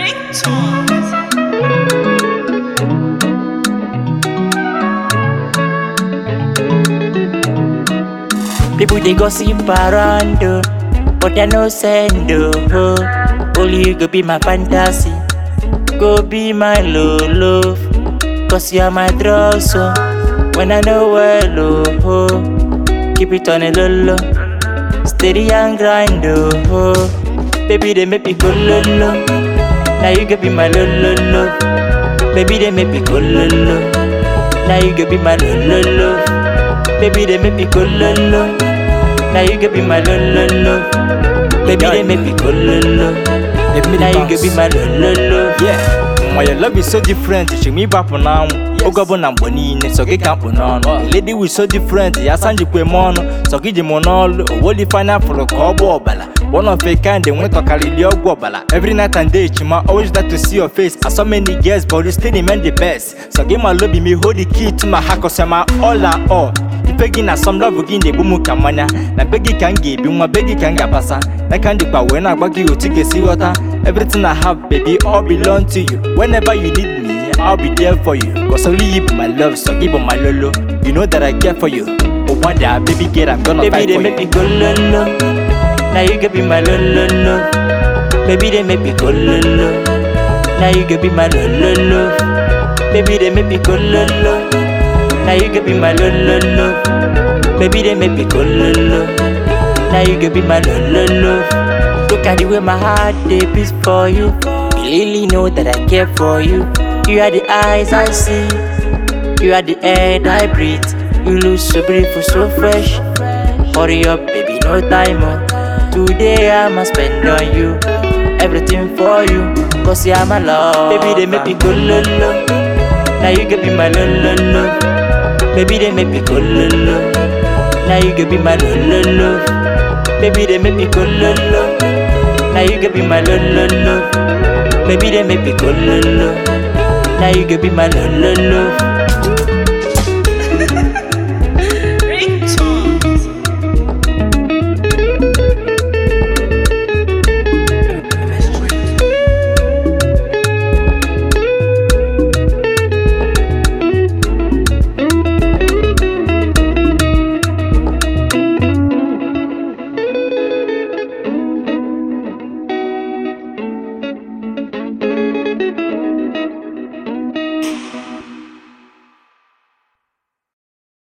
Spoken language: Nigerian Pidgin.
People they gossip around, oh, but they no send, oh. Only you go be my fantasy, go be my love, love. Cause you are my drug, so when I know well, oh, oh. keep it on a low, low. Steady and grind, oh, oh. Baby, they make me go low, low. Now you go be my low, low, low. Baby, they make me go low, low. Now you go be my low, low, low. Baby, they make me go low, low. Now you go be my low, low, low. Baby, they make me go low, low. Let me Now you bounce. go be my low, low, low. Yeah. Why your love is so different, she me back on now. Oga bo na mboni ne so get camp on. Lady we so different, ya sanji kwe mono. So giji monol, woli final for ko bo obala. One of a kind, they went to carry the obala. Every night and day, chima always like to see your face. I saw many girls, but you still remain the best. So give my love, me hold the key to my heart, cause I'm my all and all. Ipegi na some love again the bumu kamanya na begi kan ge bi nwa begi kan ga pasa na kan di pa when agbagi o tige si water everything I have baby all belong to you whenever you need me I'll be there for you cause only you be my love so give on my lolo you know that I care for you oh one day baby girl I'm gonna Baby, fight they for make you me go low, low. Now you can be my low, low, low. Baby, they make me go low, low. Now you can be my low, low, low. Baby, they make me go low, low. Now you can be my low, low, low. Baby, they make me go low, low. Now you can be my low, low, low. Look at the way my heart they beats for you. You really know that I care for you. You are the eyes I see. You are the air that I breathe. You look so beautiful, so fresh. Hurry up, baby, no time on. Today I'ma spend on you. Everything for you. Cause you are my love. Baby, they make me go low, low. Now you can be my low, low, low. Baby, they make me go low, low. Now you can be my low, low, low. Baby, they make me go low, low. Now you can be my low, low, low. Baby, they make me go low, low. Now you can be my low, low, low.